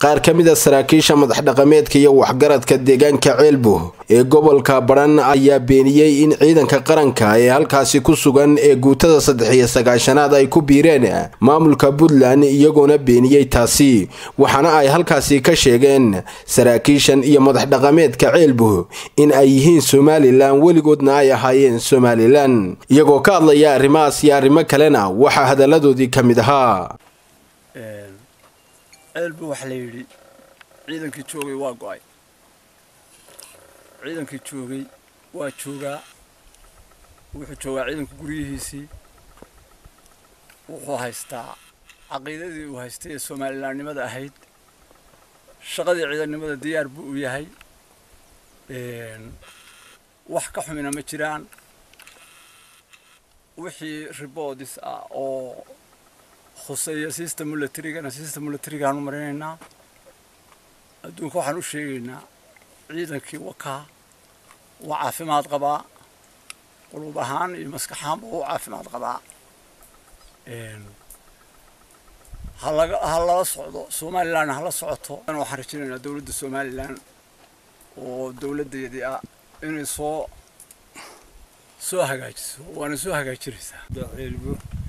qaar ka mid a saraakiisha madax dhaqameedka iyo waxgaradka deegaanka ceelbo ee gobolka badhan ayaa beeniyey in ciidanka qaranka ee halkaasi ku sugan ee guutada saddex iyo sagaashanaad ay ku biireen maamulka puntland iyagoona beeniyey taasi waxaana ay halkaasi ka sheegeen saraakiishan iyo madax dhaqameedka ceelbo in ay yihiin somalilan weligoodna ay ahaayeen somalilan iyagoo ka hadlaya arrimahaas iyo arrimo kalena waxaa hadalladoodii ka mid ahaa ceelbu waxaa la yidhi ciidankii joogay waa go'ay ciidankii joogay waa joogaa wuxuu joogaa ciidanka guryihiisii wuxuu haystaa caqiidadii uu haystay ee soomalilaannimada ahayd shaqadii ciidannimada diyaar buu u yahay wax ka xumina ma jiraan wixii riboodis ah oo khuseeya system milatarygana system milatarigaanu marinaynaa adduunka waxaan u sheegaynaa ciidankii wakaa waa caafimaad qabaa qulub ahaan iyo maskax ahaanba waa u caafimaad qabaa halaga ha lala socdo somalilandna hala socoto waxaan rajaynaynaa dowladda somalilan oo dowladdeedii ah inay soo soo hagaajiso waana soo hagaajinaysaa ceelbo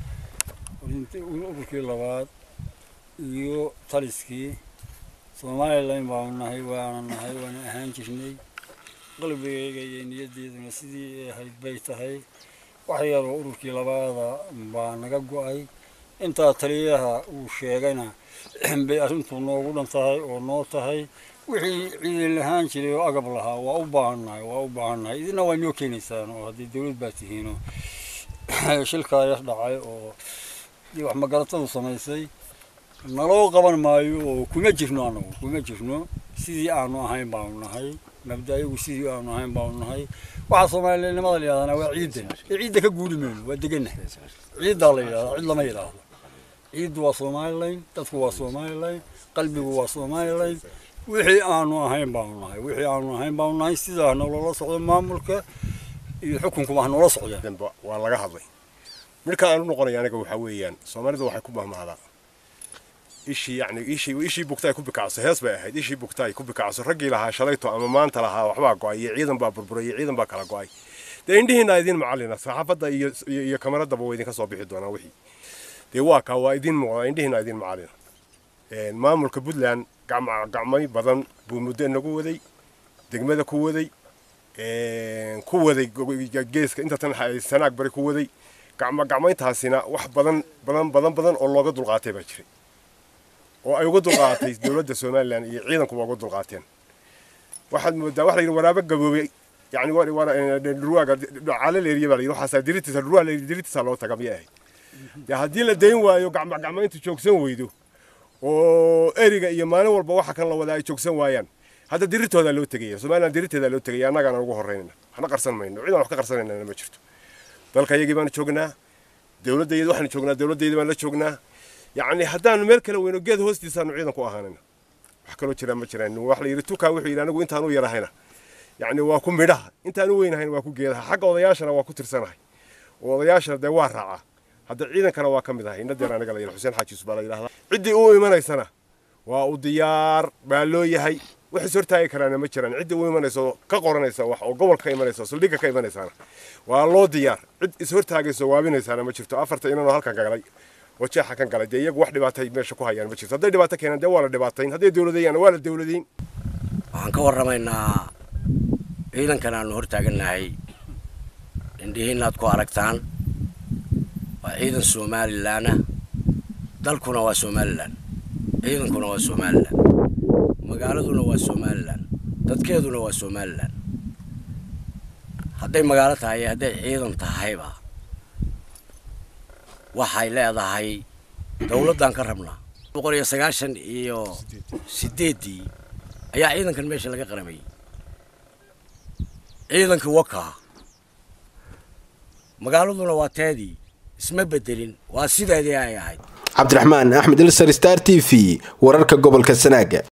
ururkii labaad iyo taliskii somalilan baanu nahay waana nahay waana ahaan jirnay qalbigayga iyo niyaddeeduna sidii ahayd bay tahay wax yaroo ururkii labaada baa naga go'ay intaa taliyaha uu sheegayna bay arrintu noogu dhan tahay oo noo tahay wixii ciidan lahaan jiray oo agab lahaa waa u baahannahay waa u baahannahay idina waa noo keenaysaan oo haddii dawlad baa tihiinoo shilkaa yar dhacay oo wax magaratadu samaysay naloo qaban maayo oo kuma jirno anagu kuma jirno sidii aanu ahayn baanu nahay mabda-igu sidii aanu ahayn baanu nahay waxaa soomaalinimada la yidhahdana waa ciidan ee ciidda ka guuri mayno waa degannahay ciiddaa la yidhahdaa cid lama yidhaahdo ciiddu waa somalilan dadku waa somalilan qalbigu waa somalilan wixii aanu ahayn baanu nahay wixii aanu ahayn baanu nahay sidaa nolola socdo maamulka iyo xukunkuba ha noola socdeen waa laga hadlay midhka aan u noqonaya aniga waxaa weeyaan soomaalidu waxay ku mahmahdaa ishii yani ishii ishii bugta ay ku bikacso hees bay ahayd ishii bugta ay ku bikacso raggii lahaa shalayto ama maanta lahaa waxbaa go'ay iyo ciidan baa burburay iyo ciidan baa kala go'ay dee indhihiina idin macallina saxaafadda iyo iyo kamaradaba waa idinka soo bixi doonaa wixii dee waa kaa waa idin muuqdaa indhihiina idin macallina maamulka puntland gacmay badan buu muddo nagu waday degmada ku waday ku waday geeska inta tan sanaag bari ku waday gacmo gacmayntaasina wax badan badan badan badan oo looga dulqaatay baa jiray oo ay uga dulqaatay dowladda somalilan iyo ciidankuba uga dulqaateen waxaad moodaa waxa la yidhi waraabo gaboobay yani dhurwaaga calaleeriya baa la yidhi waxaasaa diritiisa dhurwaa la yidhi diritiisa loo taga miyay ahayd dee haddii la dayn waayo gacmo gacmayntu joogsan weydo oo eriga iyo maalin walba waxa kan la wadaa ay joogsan waayaan hadda dirirtoodaa loo tegaya somalilan dirirteedaa loo tegaya annagaana ugu horreynayna waxna qarsan mayno ciidan wax ka qarsanayna ma jirto dalka iyagii baanu joognaa dowladdeeda waxaanu joognaa dowladdeeda baan la joognaa yacni haddaanu meel kale weyno geed hoostiisaanu ciidan ku ahaanayna wax kaloo jiraan ma jiraan wax la yidhi tukaa wuxuu yidhi anigu intaan u yarahayna yacni waa ku midhaha intaan u weynahayna waa ku geedaha xagga odayaashana waa ku tirsanahay oo odayaashana dee waa raacaa hadda ciidankana waa ka mid ahay inadeer aniga la yidhi xuseen xaaji yusuf baa la yidhahdaa ciddii u imanaysana waa u diyaar baa loo yahay wax is hortaagi karaana ma jiraan ciddii u imanayso ka qoranaysa wax oo gobol ka imanaysa saldhigga ka imanaysaana waa loo diyaar cid is hortaagayso waabinaysaana ma jirto afarta inanoo halkan galay oo jeexa kan galay dee iyagu wax dhibaatay meesha ku hayaan ma jirto hadday dhibaato keenaan dee waa la dhibaatayn hadday dowladeeyaan waa la dowladayn waxaan ka warramaynaa ciidankan aanu hortaagannahay indhihiinaad ku aragtaan waa ciidan somalilan ah dalkuna waa somalilan ciidankuna waa somalilan magaaladuna waa somalilan dadkeeduna waa somalilan hadday magaalo tahay iyo hadday ciidan tahayba waxay leedahay dowladdan ka rabnaa boqol iyo sagaashan iyo sideeddii ayaa ciidankan meesha laga qaramayay ciidankii wakaa magaaladuna waa teedii isma bedelin waa sideedii ay ahayd cabdiraxmaan axmed ilsar star t v wararka gobolka sanaaga